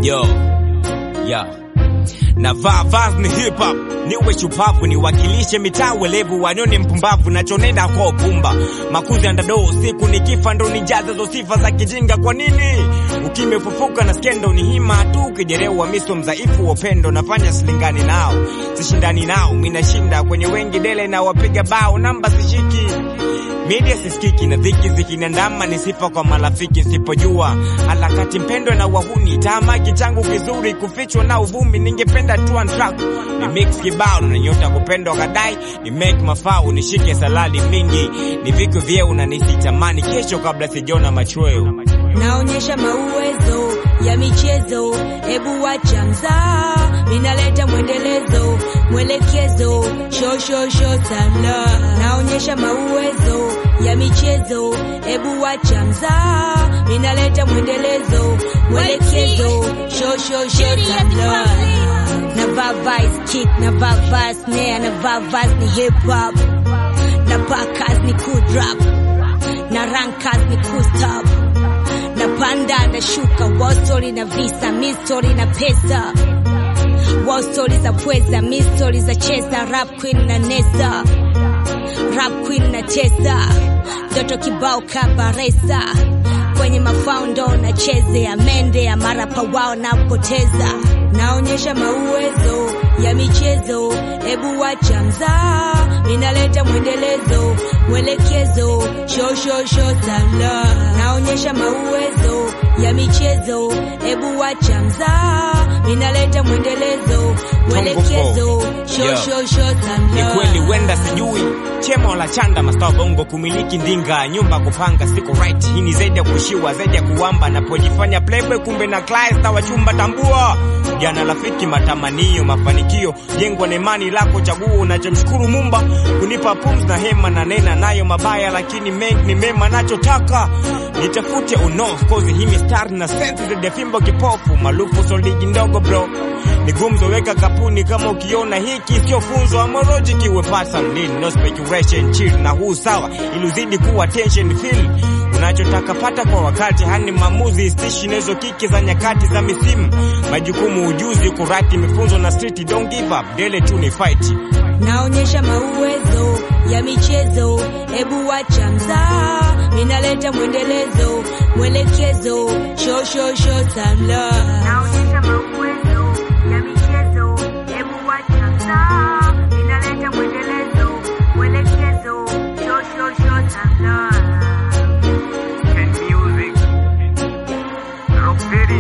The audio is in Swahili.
Yo, yeah. Na vaa vazi ni hip hop, niwe shupavu, niwakilishe mitaa welevu, wanione mpumbavu, nachonenda kwa upumba. Makuzi ya ndadoo, siku nikifa ndo nijaze zo sifa za kijinga. Kwa nini ukimefufuka na skendo ni hima tu, ukijerewa miso mzaifu wa upendo, nafanya silingani nao, sishindani nao, minashinda kwenye wengi dele na wapiga bao, namba sishiki Media sisikiki na dhiki zikiniandama, ni sifa kwa marafiki sipojua harakati mpendwa na wahuni, tamaki changu kizuri kufichwa na uvumi, ningependa tu track ni mix kibao na nyota kupendwa kadai ni make mafao nishike saladi mingi ni viko vyeu na nisitamani kesho kabla sijona machweo naonyesha mauwezo ya michezo, hebu wacha mzaa, ninaleta mwendelezo, mwelekezo, shoshosho sana. Naonyesha mauwezo ya michezo, hebu wacha mzaa, ninaleta mwendelezo, mwelekezo, shoshosho sana. Navaa vice kick, navaa vice snare, navaa vice ni hip hop, na pakas ni cool drop, na rankas ni cool stop na panda na shuka wall story na visa mi story na pesa wall story za pweza mi story za chesa rap queen na nesa rap queen na tesa ndoto kibao kabaresa kwenye mafaundo na cheze ya mende ya marapa wao napoteza naonyesha mauwezo ya michezo hebu wacha mzaa ninaleta mwendelezo mwelekezo shoshosho sana naonyesha mauwezo ya michezo hebu wacha mzaa ninaleta mwendelezo mwelekezo shoshosho ni sana kweli wenda sijui chemo la chanda mastaa bongo kumiliki ndinga nyumba kupanga siko right hii ni zaidi ya kushiwa zaidi ya kuwamba napojifanya playboy kumbe na clients na wachumba tambua jana rafiki matamanio mafanikio jengwa na imani lako chaguo unachomshukuru mumba kunipa pums na hema na nena nayo mabaya lakini mengi ni mema nachotaka nitafute uno kozi hii mistari na sensi zaidi ya fimbo kipofu malufu soligi ndogo bro ni gumzo weka kapuni kama ukiona hiki sio funzo amoroji kiwe person lean no speculation chill na huu sawa ili uzidi kuwa tension feel unachotaka pata kwa wakati hani maamuzi stishi nezo kiki za nyakati za misimu majukumu ujuzi kurati mifunzo na street don't give up dele tu ni fight naonyesha mauwezo ya michezo, hebu wacha mzaa, ninaleta mwendelezo, mwelekezo, shoshosho sana. Naonyesha mauwezo ya michezo, hebu wacha mzaa, ninaleta mwendelezo, mwelekezo, shoshosho sana. music rock video